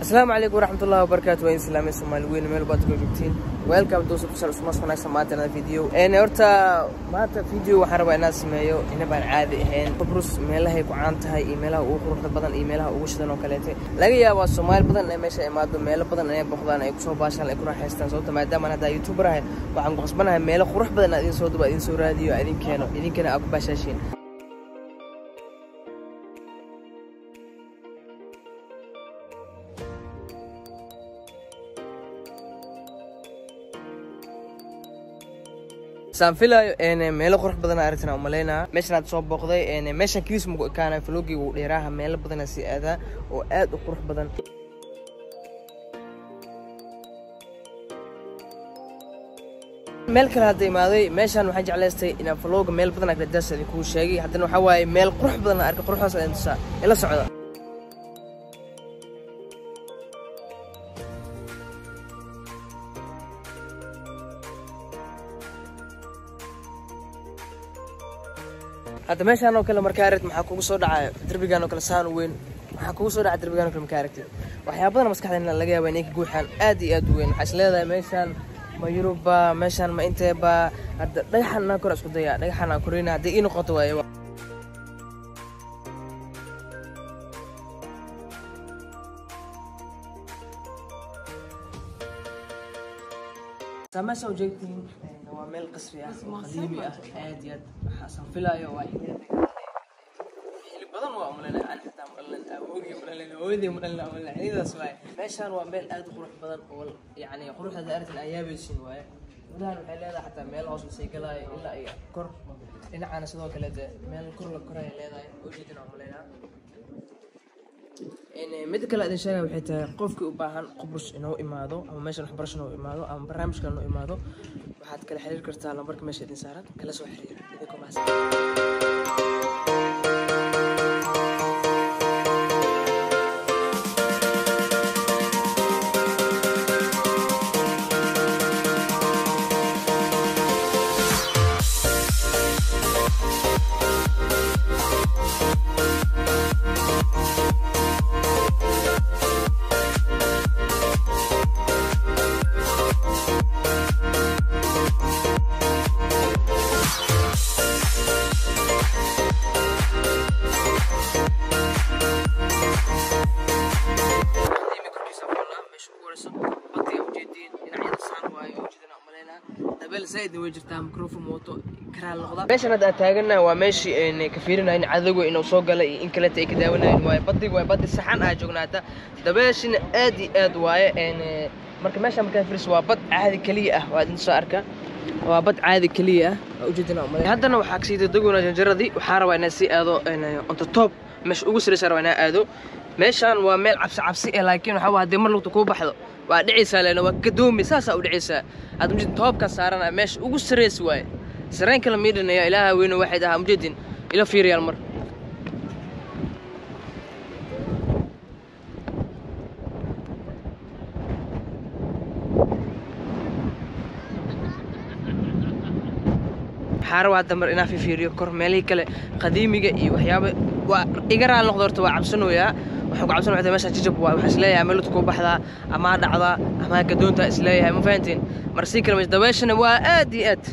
asalaamu calaykum waraxmatullahi wabarakaatu waa in islaamay soomaali weyn meel baad uga joogtiin welcome to subsal usmas wanaagsan maanta anada video een horta maanta video waxaan rabaa inaan sameeyo inabaan caadi ahayn qabrus meelahay ku caan tahay iyo meelaha ugu quruxda badan iyo meelaha ugu shidan oo kaleete laga yaabaa soomaali badan inay meesha imaado meelo badan inay boqdaan ay kusoo baashaan ay ku raaxaystaan sababta maadaama haddaa youtuber ahay waxaan ku qasbanahay meelo qurux badan aan idin soo duba idin soo raadiyo idin keeno idinkana aa ku baashaashiin saan filaayo meelo qurux badan aragtina umalaynaa meeshan aad soo booqday meeshan kiis mugu ekaana flogii uu dheeraaha meelo badana sii aadaa oo aad u qurux badan meel kale hadda imaaday meeshaan waxaan jeclaystay inaan flooga meel badan agradaas idinkuu sheegay haddana waxaa waaye meel qurux badan arka quruxdaas idin tusaa ila socda hadda meeshaan oo kale markaa aragti maxaa kugu soo dhacaya derbigaan oo kale saan u weyn maxaa kugu soo dhacaya derbigaan oo kale markaa aragtid waxyaabadana maskaxdeena laga yaaba inay ka guuxaan aad iyo aad u weyn waxaa is leedahay meeshaan ma yuruba meeshaan ma inteeba hadda dhagaxan naa kor isku daya dhagaxan aan koreyna haddii ii noqoto waaye meesha ujeegtiin waa meel qasri ah oo qadiimi ah aad iyo aad waxaasan filaayo waa xili badan waa umaleynay aan xitaa umaleyn awoogii umaleyn hooyadii umaleyn umaleyn xilidaas waaye meeshaan waa meel aad u qurux badan oo yacni quruxda aragtin aan yaabaysin waaye gudahan waxay leedahay xataa meel hoos lasii galaayo ilaa iyo kor dhinacana sidoo kale de meel kor la koraya leedahay ujeedina umaleynaa mid kale idin sheegaya waxay tahay qofkii u baahan qubrus inuu imaado ama meeshan waxbarasho inuu imaado ama barnaamijka inuu imaado waxaad kala xiriir kartaa lambarka meesha idin saaran kala soo xiriira idinkoo mahadsan meeshan hadda aad taagana waa meeshii ka fiirinayn cadowga inuu soo galay iyo in kaleta ay ka daawanayn waaye baddig waaye baddi saxan aa joognaata dabeeshina aad iyo aad waaye marka meeshan markaa firis waa bad caadi keliya ah waa idin soo arka waa bad caadi keliya ah waa ujeedina umalay haddana waxaa kasii dadaguna janjaradii waxaa rabaa inaa sii aado onta top meesha ugu saraysa rabaa inaa aado meeshaan waa meel cabsi cabsi eh laakiin waxaa waa haddii mar lugta kuu baxdo waa dhicaysaa leena waa gadoomi saasaa u dhicaysaa aad mujid toobkan saarana meesha ugu saraysa waaye sareen kala miidhanaya ilaaha weyne waxayd ahaa mujeedin ila fiiriyaal mar waxaa rabaa hadda mar inaa fifiiriyo kor meelihii kale qadiimiga iyo waxyaaba waa iga raal noqdo horta waa cabsanoyaa waxaan ku cabsan waxay meesha jijab waa waxaa isleeyahay meelad kuu baxdaa amaa dhacdaa amaa gadoontaa isleeyahay ma fahantiin mar sii kale meesha dabeeshana waa aad iyo aad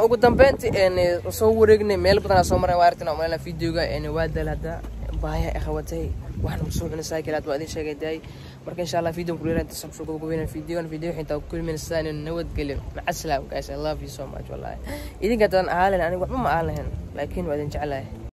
ugu dambeyntii een soo wareegnay meel badan soo maray waa aragtina umalena videoga een waa dal hadda baaya ay qabatay waxna masoo cunay saakilaad waa idin sheegay daay marka insha allah video kuleeyahay inta subscribe ugu weynaa videogan video inta ku kulmin sidaan nabadgelyo maca salaam guys i love you so much wallahi idinka tan ahalen aniga waxba ma ahan laakiin waa idin jeclahay